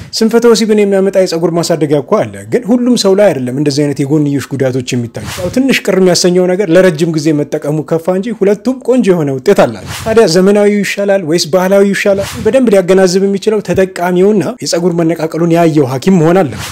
ስንፈተ ወሲብን የሚያመጣ የፀጉር ማሳደጊያ እኮ አለ፣ ግን ሁሉም ሰው ላይ አይደለም እንደዚህ አይነት የጎንዮሽ ጉዳቶች የሚታዩ። ያው ትንሽ ቅር የሚያሰኘው ነገር ለረጅም ጊዜ መጠቀሙ ከፋ እንጂ ሁለቱም ቆንጆ የሆነ ውጤት አላቸው። ታዲያ ዘመናዊው ይሻላል ወይስ ባህላዊ ይሻላል? በደንብ ሊያገናዝብ የሚችለው ተጠቃሚውና የፀጉር መነቃቀሉን ያየው ሐኪም መሆን አለበት።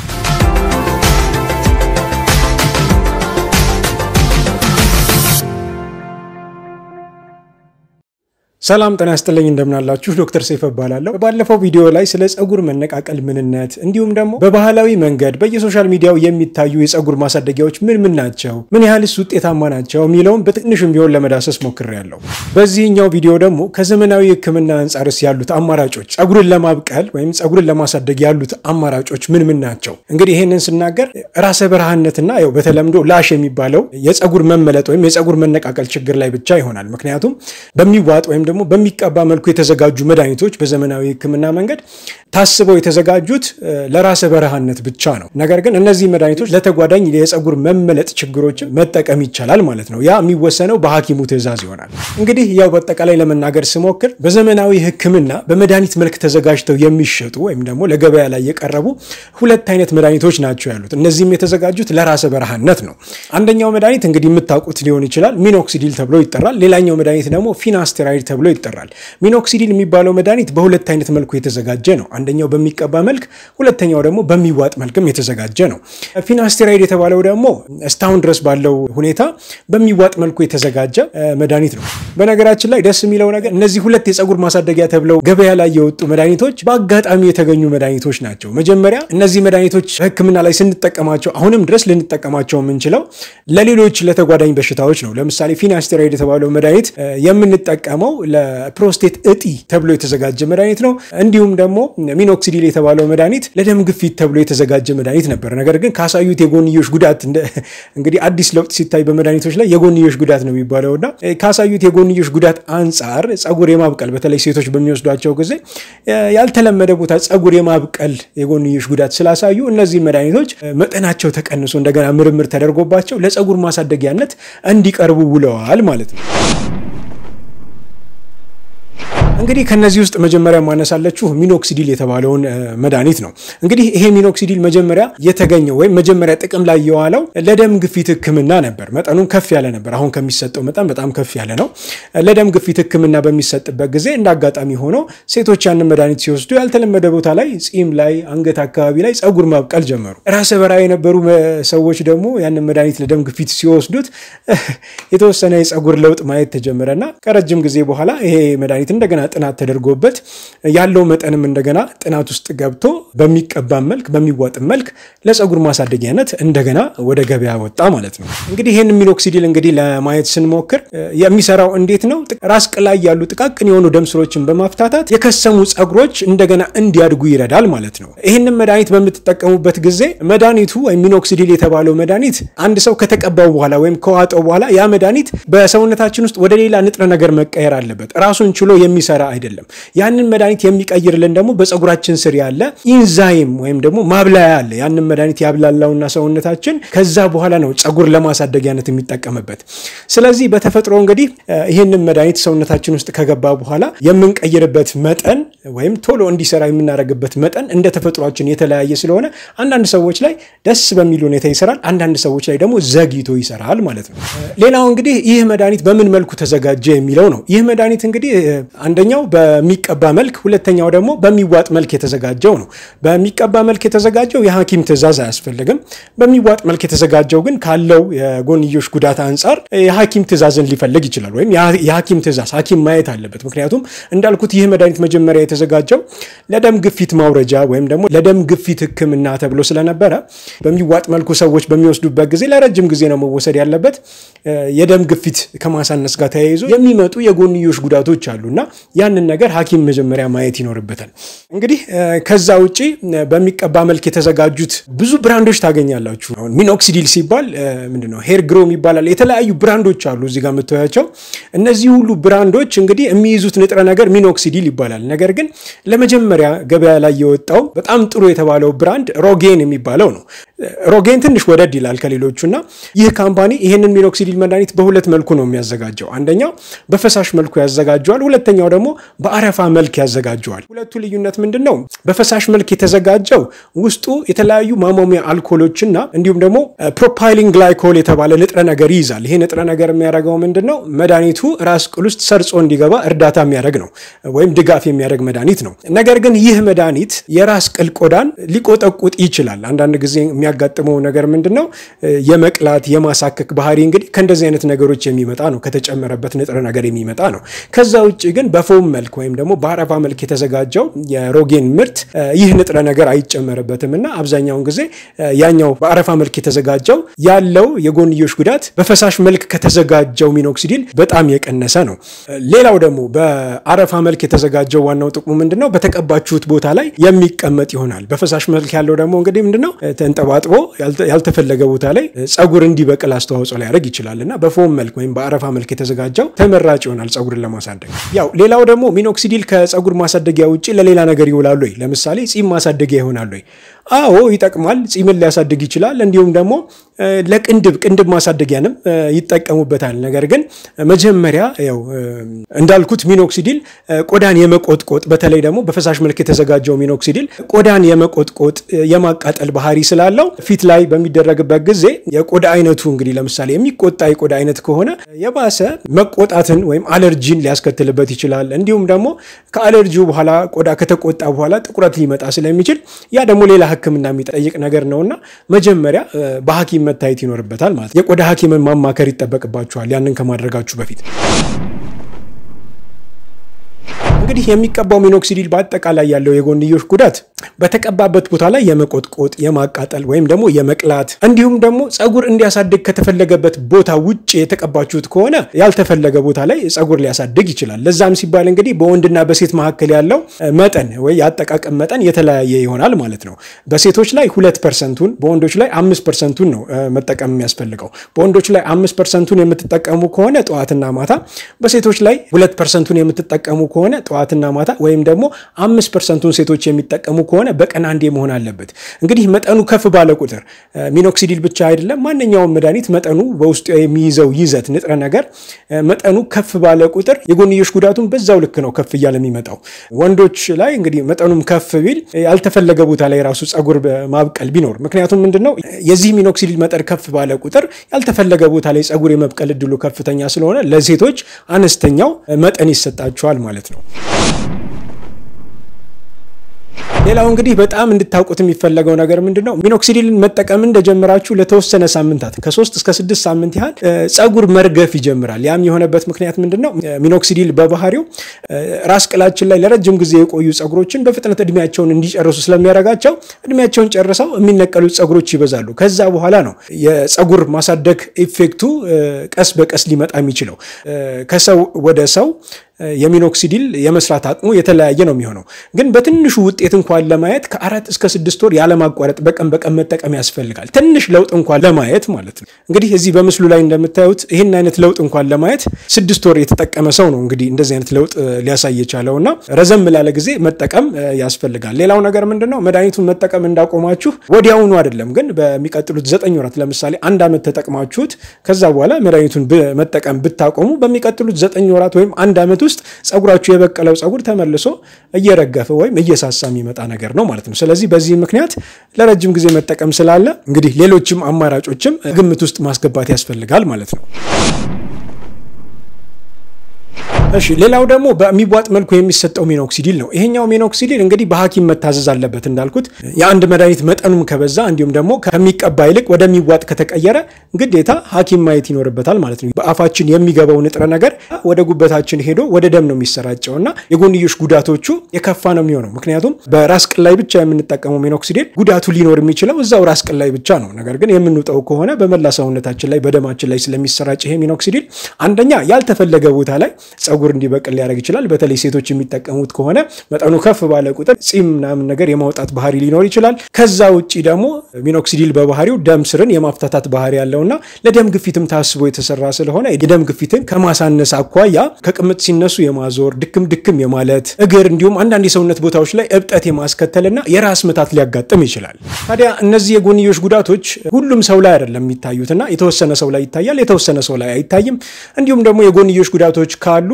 ሰላም ጤና ይስጥልኝ እንደምናላችሁ ዶክተር ሰይፈ እባላለሁ። ባለፈው ቪዲዮ ላይ ስለ ፀጉር መነቃቀል ምንነት እንዲሁም ደግሞ በባህላዊ መንገድ በየሶሻል ሚዲያው የሚታዩ የፀጉር ማሳደጊያዎች ምን ምን ናቸው፣ ምን ያህልስ ውጤታማ ናቸው የሚለውን በትንሹም ቢሆን ለመዳሰስ ሞክሬያለሁ። በዚህኛው ቪዲዮ ደግሞ ከዘመናዊ ሕክምና አንጻርስ ያሉት አማራጮች ፀጉርን ለማብቀል ወይም ፀጉርን ለማሳደግ ያሉት አማራጮች ምን ምን ናቸው? እንግዲህ ይህንን ስናገር ራሰ በረሃነትና ያው በተለምዶ ላሽ የሚባለው የፀጉር መመለጥ ወይም የፀጉር መነቃቀል ችግር ላይ ብቻ ይሆናል። ምክንያቱም በሚዋጥ ወይም ደግሞ በሚቀባ መልኩ የተዘጋጁ መድኃኒቶች በዘመናዊ ህክምና መንገድ ታስበው የተዘጋጁት ለራሰ በረሃነት ብቻ ነው። ነገር ግን እነዚህ መድኃኒቶች ለተጓዳኝ የፀጉር መመለጥ ችግሮችን መጠቀም ይቻላል ማለት ነው። ያ የሚወሰነው በሐኪሙ ትዕዛዝ ይሆናል። እንግዲህ ያው በአጠቃላይ ለመናገር ስሞክር በዘመናዊ ህክምና በመድኃኒት መልክ ተዘጋጅተው የሚሸጡ ወይም ደግሞ ለገበያ ላይ የቀረቡ ሁለት አይነት መድኃኒቶች ናቸው ያሉት። እነዚህም የተዘጋጁት ለራሰ በረሃነት ነው። አንደኛው መድኃኒት እንግዲህ የምታውቁት ሊሆን ይችላል፣ ሚኖክሲዲል ተብሎ ይጠራል። ሌላኛው መድኃኒት ደግሞ ፊናስቴራይድ ተብሎ ይጠራል። ሚኖክሲዲል የሚባለው መድኃኒት በሁለት አይነት መልኩ የተዘጋጀ ነው። አንደኛው በሚቀባ መልክ፣ ሁለተኛው ደግሞ በሚዋጥ መልክም የተዘጋጀ ነው። ፊናስቴራይድ የተባለው ደግሞ እስካሁን ድረስ ባለው ሁኔታ በሚዋጥ መልኩ የተዘጋጀ መድኃኒት ነው። በነገራችን ላይ ደስ የሚለው ነገር እነዚህ ሁለት የፀጉር ማሳደጊያ ተብለው ገበያ ላይ የወጡ መድኃኒቶች በአጋጣሚ የተገኙ መድኃኒቶች ናቸው። መጀመሪያ እነዚህ መድኃኒቶች በህክምና ላይ ስንጠቀማቸው አሁንም ድረስ ልንጠቀማቸው የምንችለው ለሌሎች ለተጓዳኝ በሽታዎች ነው። ለምሳሌ ፊናስቴራይድ የተባለው መድኃኒት የምንጠቀመው ለፕሮስቴት እጢ ተብሎ የተዘጋጀ መድኃኒት ነው። እንዲሁም ደግሞ ሚኖክሲዲል የተባለው መድኃኒት ለደም ግፊት ተብሎ የተዘጋጀ መድኃኒት ነበር። ነገር ግን ካሳዩት የጎንዮሽ ጉዳት እንግዲህ አዲስ ለውጥ ሲታይ በመድኃኒቶች ላይ የጎንዮሽ ጉዳት ነው የሚባለውና ካሳዩት የጎንዮሽ ጉዳት አንጻር ፀጉር የማብቀል በተለይ ሴቶች በሚወስዷቸው ጊዜ ያልተለመደ ቦታ ፀጉር የማብቀል የጎንዮሽ ጉዳት ስላሳዩ እነዚህ መድኃኒቶች መጠናቸው ተቀንሶ እንደገና ምርምር ተደርጎባቸው ለፀጉር ማሳደጊያነት እንዲቀርቡ ውለዋል ማለት ነው። እንግዲህ ከነዚህ ውስጥ መጀመሪያ ማነሳለችሁ ሚኖክሲዲል የተባለውን መድኃኒት ነው። እንግዲህ ይሄ ሚኖክሲዲል መጀመሪያ የተገኘው ወይም መጀመሪያ ጥቅም ላይ የዋለው ለደም ግፊት ሕክምና ነበር። መጠኑም ከፍ ያለ ነበር። አሁን ከሚሰጠው መጠን በጣም ከፍ ያለ ነው። ለደም ግፊት ሕክምና በሚሰጥበት ጊዜ እንደ አጋጣሚ ሆኖ ሴቶች ያንን መድኃኒት ሲወስዱ ያልተለመደ ቦታ ላይ ፂም ላይ፣ አንገት አካባቢ ላይ ፀጉር ማብቀል ጀመሩ። ራሰ በራ የነበሩ ሰዎች ደግሞ ያንን መድኃኒት ለደም ግፊት ሲወስዱት የተወሰነ የፀጉር ለውጥ ማየት ተጀመረና ከረጅም ጊዜ በኋላ ይሄ መድኃኒት እንደገና ጥናት ተደርጎበት ያለው መጠንም እንደገና ጥናት ውስጥ ገብቶ በሚቀባም መልክ በሚዋጥም መልክ ለፀጉር ማሳደጊያነት እንደገና ወደ ገበያ ወጣ ማለት ነው። እንግዲህ ይህን ሚኖክሲዲል እንግዲህ ለማየት ስንሞክር የሚሰራው እንዴት ነው? ራስ ቅል ላይ ያሉ ጥቃቅን የሆኑ ደም ስሮችን በማፍታታት የከሰሙ ፀጉሮች እንደገና እንዲያድጉ ይረዳል ማለት ነው። ይህንን መድኃኒት በምትጠቀሙበት ጊዜ መድኃኒቱ ወይም ሚኖክሲዲል የተባለው መድኃኒት አንድ ሰው ከተቀባው በኋላ ወይም ከዋጠው በኋላ ያ መድኃኒት በሰውነታችን ውስጥ ወደ ሌላ ንጥረ ነገር መቀየር አለበት። ራሱን ችሎ የሚሰራ አይደለም። ያንን መድኃኒት የሚቀይርልን ደግሞ በፀጉራችን ስር ያለ ኢንዛይም ወይም ደግሞ ማብላያ አለ። ያንን መድኃኒት ያብላላውና ሰውነታችን ከዛ በኋላ ነው ፀጉር ለማሳደጊያነት የሚጠቀምበት። ስለዚህ በተፈጥሮ እንግዲህ ይህንን መድኃኒት ሰውነታችን ውስጥ ከገባ በኋላ የምንቀይርበት መጠን ወይም ቶሎ እንዲሰራ የምናደርግበት መጠን እንደ ተፈጥሯችን የተለያየ ስለሆነ አንዳንድ ሰዎች ላይ ደስ በሚል ሁኔታ ይሰራል፣ አንዳንድ ሰዎች ላይ ደግሞ ዘግይቶ ይሰራል ማለት ነው። ሌላው እንግዲህ ይህ መድኃኒት በምን መልኩ ተዘጋጀ የሚለው ነው። ይህ መድኃኒት እንግዲህ አንደኛው በሚቀባ መልክ ሁለተኛው ደግሞ በሚዋጥ መልክ የተዘጋጀው ነው። በሚቀባ መልክ የተዘጋጀው የሐኪም ትዕዛዝ አያስፈልግም። በሚዋጥ መልክ የተዘጋጀው ግን ካለው የጎንዮሽ ጉዳት አንጻር የሐኪም ትዕዛዝን ሊፈልግ ይችላል። ወይም የሐኪም ትዕዛዝ ሐኪም ማየት አለበት። ምክንያቱም እንዳልኩት ይህ መድኃኒት መጀመሪያ የተዘጋጀው ለደም ግፊት ማውረጃ ወይም ደግሞ ለደም ግፊት ሕክምና ተብሎ ስለነበረ በሚዋጥ መልኩ ሰዎች በሚወስዱበት ጊዜ ለረጅም ጊዜ ነው መወሰድ ያለበት። የደም ግፊት ከማሳነስ ጋር ተያይዞ የሚመጡ የጎንዮሽ ጉዳቶች አሉና ያንን ነገር ሐኪም መጀመሪያ ማየት ይኖርበታል። እንግዲህ ከዛ ውጭ በሚቀባ መልክ የተዘጋጁት ብዙ ብራንዶች ታገኛላችሁ። አሁን ሚኖክሲዲል ሲባል ምንድነው ሄር ግሮም ይባላል። የተለያዩ ብራንዶች አሉ እዚህ ጋር የምታያቸው። እነዚህ ሁሉ ብራንዶች እንግዲህ የሚይዙት ንጥረ ነገር ሚኖክሲዲል ይባላል። ነገር ግን ለመጀመሪያ ገበያ ላይ የወጣው በጣም ጥሩ የተባለው ብራንድ ሮጌን የሚባለው ነው። ሮጌን ትንሽ ወደድ ይላል ከሌሎቹ እና ይህ ካምፓኒ ይህንን ሚኖክሲዲል መድኃኒት በሁለት መልኩ ነው የሚያዘጋጀው። አንደኛው በፈሳሽ መልኩ ያዘጋጀዋል። ሁለተኛው ደግሞ በአረፋ መልክ ያዘጋጀዋል። ሁለቱ ልዩነት ምንድን ነው? በፈሳሽ መልክ የተዘጋጀው ውስጡ የተለያዩ ማሞሚያ አልኮሎችና እንዲሁም ደግሞ ፕሮፓይሊን ግላይኮል የተባለ ንጥረ ነገር ይይዛል። ይሄ ንጥረ ነገር የሚያደርገው ምንድን ነው? መድኃኒቱ ራስ ቅል ውስጥ ሰርጾ እንዲገባ እርዳታ የሚያደርግ ነው፣ ወይም ድጋፍ የሚያደርግ መድኃኒት ነው። ነገር ግን ይህ መድኃኒት የራስ ቅል ቆዳን ሊቆጠቁጥ ይችላል። አንዳንድ ጊዜ የሚያጋጥመው ነገር ምንድን ነው? የመቅላት የማሳከክ ባህሪ እንግዲህ ከእንደዚህ አይነት ነገሮች የሚመጣ ነው፣ ከተጨመረበት ንጥረ ነገር የሚመጣ ነው። ከዛ ውጭ ግን በፎም መልክ ወይም ደግሞ በአረፋ መልክ የተዘጋጀው የሮጌን ምርት ይህ ንጥረ ነገር አይጨመርበትም እና አብዛኛውን ጊዜ ያኛው በአረፋ መልክ የተዘጋጀው ያለው የጎንዮሽ ጉዳት በፈሳሽ መልክ ከተዘጋጀው ሚኖክሲዲል በጣም የቀነሰ ነው። ሌላው ደግሞ በአረፋ መልክ የተዘጋጀው ዋናው ጥቅሙ ምንድን ነው? በተቀባችሁት ቦታ ላይ የሚቀመጥ ይሆናል። በፈሳሽ መልክ ያለው ደግሞ እንግዲህ ምንድን ነው? ተንጠባጥቦ ያልተፈለገ ቦታ ላይ ጸጉር እንዲበቅል አስተዋጽኦ ሊያደርግ ይችላል እና በፎም መልክ ወይም በአረፋ መልክ የተዘጋጀው ተመራጭ ይሆናል ጸጉርን ለማሳደግ። ያው ሌላው ደግሞ ሚኖክሲዲል ከጸጉር ማሳደጊያ ውጭ ለሌላ ነገር ይውላሉ ወይ? ለምሳሌ ጺም ማሳደጊያ ይሆናሉ ወይ? አዎ ይጠቅማል። ጺምን ሊያሳድግ ይችላል። እንዲሁም ደግሞ ለቅንድብ ቅንድብ ማሳደጊያንም ይጠቀሙበታል። ነገር ግን መጀመሪያ ያው እንዳልኩት ሚኖክሲዲል ቆዳን የመቆጥቆጥ በተለይ ደግሞ በፈሳሽ መልክ የተዘጋጀው ሚኖክሲዲል ቆዳን የመቆጥቆጥ የማቃጠል ባህሪ ስላለው ፊት ላይ በሚደረግበት ጊዜ የቆዳ አይነቱ እንግዲህ ለምሳሌ የሚቆጣ የቆዳ አይነት ከሆነ የባሰ መቆጣትን ወይም አለርጂን ሊያስከትልበት ይችላል። እንዲሁም ደግሞ ከአለርጂው በኋላ ቆዳ ከተቆጣ በኋላ ጥቁረት ሊመጣ ስለሚችል ያ ደግሞ ሌላ ሕክምና የሚጠይቅ ነገር ነውና መጀመሪያ በሐኪም መታየት ይኖርበታል ማለት ነው። የቆዳ ሐኪምን ማማከር ይጠበቅባችኋል ያንን ከማድረጋችሁ በፊት። እንግዲህ የሚቀባው ሚኖክሲዲል በአጠቃላይ ያለው የጎንዮሽ ጉዳት በተቀባበት ቦታ ላይ የመቆጥቆጥ የማቃጠል ወይም ደግሞ የመቅላት እንዲሁም ደግሞ ጸጉር እንዲያሳድግ ከተፈለገበት ቦታ ውጭ የተቀባችሁት ከሆነ ያልተፈለገ ቦታ ላይ ጸጉር ሊያሳድግ ይችላል። ለዛም ሲባል እንግዲህ በወንድና በሴት መካከል ያለው መጠን ወይ የአጠቃቀም መጠን የተለያየ ይሆናል ማለት ነው። በሴቶች ላይ ሁለት ፐርሰንቱን በወንዶች ላይ አምስት ፐርሰንቱን ነው መጠቀም የሚያስፈልገው። በወንዶች ላይ አምስት ፐርሰንቱን የምትጠቀሙ ከሆነ ጠዋትና ማታ፣ በሴቶች ላይ ሁለት ፐርሰንቱን የምትጠቀሙ ከሆነ ጠዋትና ማታ ወይም ደግሞ አምስት ፐርሰንቱን ሴቶች የሚጠቀሙ ከሆነ በቀን አንዴ መሆን አለበት። እንግዲህ መጠኑ ከፍ ባለ ቁጥር ሚኖክሲዲል ብቻ አይደለም፣ ማንኛውም መድኃኒት መጠኑ በውስጡ የሚይዘው ይዘት ንጥረ ነገር መጠኑ ከፍ ባለ ቁጥር የጎንዮሽ ጉዳቱን በዛው ልክ ነው ከፍ እያለ የሚመጣው። ወንዶች ላይ እንግዲህ መጠኑም ከፍ ቢል ያልተፈለገ ቦታ ላይ ራሱ ጸጉር ማብቀል ቢኖር፣ ምክንያቱም ምንድነው የዚህ ሚኖክሲዲል መጠን ከፍ ባለ ቁጥር ያልተፈለገ ቦታ ላይ ጸጉር የመብቀል እድሉ ከፍተኛ ስለሆነ ለሴቶች አነስተኛው መጠን ይሰጣቸዋል ማለት ነው። ሌላው እንግዲህ በጣም እንድታውቁት የሚፈለገው ነገር ምንድን ነው? ሚኖክሲዲልን መጠቀም እንደጀመራችሁ ለተወሰነ ሳምንታት ከሶስት እስከ ስድስት ሳምንት ያህል ጸጉር መርገፍ ይጀምራል። ያም የሆነበት ምክንያት ምንድን ነው? ሚኖክሲዲል በባህሪው ራስ ቅላችን ላይ ለረጅም ጊዜ የቆዩ ጸጉሮችን በፍጥነት እድሜያቸውን እንዲጨርሱ ስለሚያደርጋቸው እድሜያቸውን ጨርሰው የሚነቀሉት ጸጉሮች ይበዛሉ። ከዛ በኋላ ነው የጸጉር ማሳደግ ኢፌክቱ ቀስ በቀስ ሊመጣ የሚችለው ከሰው ወደ ሰው የሚኖክሲዲል የመስራት አቅሙ የተለያየ ነው የሚሆነው። ግን በትንሹ ውጤት እንኳን ለማየት ከአራት እስከ ስድስት ወር ያለማቋረጥ በቀን በቀን መጠቀም ያስፈልጋል። ትንሽ ለውጥ እንኳን ለማየት ማለት ነው። እንግዲህ እዚህ በምስሉ ላይ እንደምታዩት ይህን አይነት ለውጥ እንኳን ለማየት ስድስት ወር የተጠቀመ ሰው ነው እንግዲህ እንደዚህ አይነት ለውጥ ሊያሳይ የቻለው እና ረዘም ላለ ጊዜ መጠቀም ያስፈልጋል። ሌላው ነገር ምንድን ነው መድኃኒቱን መጠቀም እንዳቆማችሁ ወዲያውኑ አይደለም፣ ግን በሚቀጥሉት ዘጠኝ ወራት ለምሳሌ አንድ ዓመት ተጠቅማችሁት ከዛ በኋላ መድኃኒቱን መጠቀም ብታቆሙ በሚቀጥሉት ዘጠኝ ወራት ወይም አንድ ዓመት ውስጥ ጸጉራችሁ የበቀለው ጸጉር ተመልሶ እየረገፈ ወይም እየሳሳ የሚመጣ ነገር ነው ማለት ነው። ስለዚህ በዚህ ምክንያት ለረጅም ጊዜ መጠቀም ስላለ እንግዲህ ሌሎችም አማራጮችም ግምት ውስጥ ማስገባት ያስፈልጋል ማለት ነው። እሺ ሌላው ደግሞ በሚቧጥ መልኩ የሚሰጠው ሚኖክሲዲል ነው። ይሄኛው ሚኖክሲዲል እንግዲህ በሐኪም መታዘዝ አለበት እንዳልኩት የአንድ መድኃኒት መጠኑም ከበዛ እንዲሁም ደግሞ ከሚቀባ ይልቅ ወደሚቧጥ ከተቀየረ ግዴታ ሐኪም ማየት ይኖርበታል ማለት ነው። በአፋችን የሚገባው ንጥረ ነገር ወደ ጉበታችን ሄዶ ወደ ደም ነው የሚሰራጨው እና የጎንዮሽ ጉዳቶቹ የከፋ ነው የሚሆነው። ምክንያቱም በራስ ቅል ላይ ብቻ የምንጠቀመው ሚኖክሲዲል ጉዳቱ ሊኖር የሚችለው እዛው ራስ ቅል ላይ ብቻ ነው። ነገር ግን የምንውጠው ከሆነ በመላ ሰውነታችን ላይ በደማችን ላይ ስለሚሰራጭ ይሄ ሚኖክሲዲል አንደኛ ያልተፈለገ ቦታ ላይ ጸጉር እንዲበቅል ሊያደርግ ይችላል። በተለይ ሴቶች የሚጠቀሙት ከሆነ መጠኑ ከፍ ባለ ቁጥር ጺም ምናምን ነገር የማውጣት ባህሪ ሊኖር ይችላል። ከዛ ውጭ ደግሞ ሚኖክሲዲል በባህሪው ደም ስርን የማፍታታት ባህሪ ያለውና ለደም ግፊትም ታስቦ የተሰራ ስለሆነ የደም ግፊትን ከማሳነስ አኳያ ከቅምጥ ሲነሱ የማዞር ድክም ድክም የማለት እግር፣ እንዲሁም አንዳንድ የሰውነት ቦታዎች ላይ እብጠት የማስከተልና የራስ ምታት ሊያጋጥም ይችላል። ታዲያ እነዚህ የጎንዮሽ ጉዳቶች ሁሉም ሰው ላይ አይደለም የሚታዩትና የተወሰነ ሰው ላይ ይታያል፣ የተወሰነ ሰው ላይ አይታይም። እንዲሁም ደግሞ የጎንዮሽ ጉዳቶች ካሉ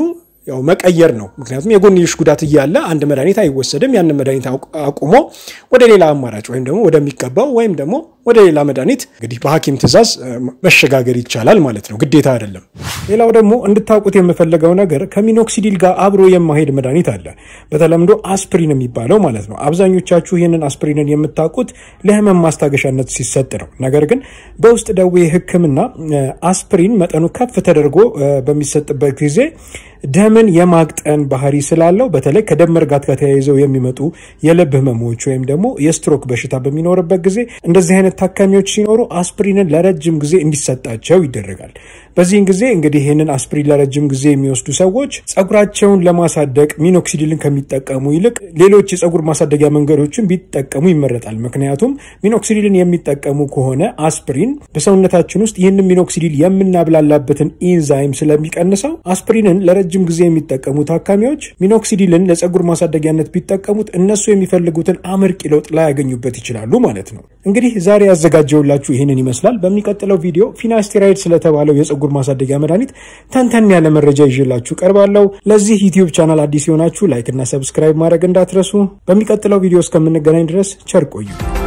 ያው መቀየር ነው። ምክንያቱም የጎንዮሽ ጉዳት እያለ አንድ መድኃኒት አይወሰድም። ያንን መድኃኒት አቁሞ ወደ ሌላ አማራጭ ወይም ደግሞ ወደሚገባው ወይም ደግሞ ወደ ሌላ መድኃኒት እንግዲህ በሐኪም ትዕዛዝ መሸጋገር ይቻላል ማለት ነው፣ ግዴታ አይደለም። ሌላው ደግሞ እንድታውቁት የምፈልገው ነገር ከሚኖክሲዲል ጋር አብሮ የማሄድ መድኃኒት አለ። በተለምዶ አስፕሪን የሚባለው ማለት ነው። አብዛኞቻችሁ ይህንን አስፕሪንን የምታውቁት ለህመም ማስታገሻነት ሲሰጥ ነው። ነገር ግን በውስጥ ደዌ ሕክምና አስፕሪን መጠኑ ከፍ ተደርጎ በሚሰጥበት ጊዜ ደምን የማቅጠን ባህሪ ስላለው በተለይ ከደም መርጋት ጋር ተያይዘው የሚመጡ የልብ ህመሞች ወይም ደግሞ የስትሮክ በሽታ በሚኖርበት ጊዜ እንደዚህ አይነት ታካሚዎች ሲኖሩ አስፕሪንን ለረጅም ጊዜ እንዲሰጣቸው ይደረጋል። በዚህን ጊዜ እንግዲህ ይህንን አስፕሪን ለረጅም ጊዜ የሚወስዱ ሰዎች ጸጉራቸውን ለማሳደግ ሚኖክሲዲልን ከሚጠቀሙ ይልቅ ሌሎች የጸጉር ማሳደጊያ መንገዶችን ቢጠቀሙ ይመረጣል። ምክንያቱም ሚኖክሲዲልን የሚጠቀሙ ከሆነ አስፕሪን በሰውነታችን ውስጥ ይህንን ሚኖክሲዲል የምናብላላበትን ኢንዛይም ስለሚቀንሰው አስፕሪንን ለረጅም ጊዜ የሚጠቀሙ ታካሚዎች ሚኖክሲዲልን ለጸጉር ማሳደጊያነት ቢጠቀሙት እነሱ የሚፈልጉትን አመርቂ ለውጥ ላያገኙበት ይችላሉ ማለት ነው። እንግዲህ ዛሬ ያዘጋጀውላችሁ ይህንን ይመስላል። በሚቀጥለው ቪዲዮ ፊናስቴራይድ ስለተባለው የጸጉር ማሳደጊያ መድኃኒት ተንተን ያለ መረጃ ይዤላችሁ ቀርባለሁ። ለዚህ ዩቲዩብ ቻናል አዲስ የሆናችሁ ላይክ እና ሰብስክራይብ ማድረግ እንዳትረሱ። በሚቀጥለው ቪዲዮ እስከምንገናኝ ድረስ ቸር ቆዩ።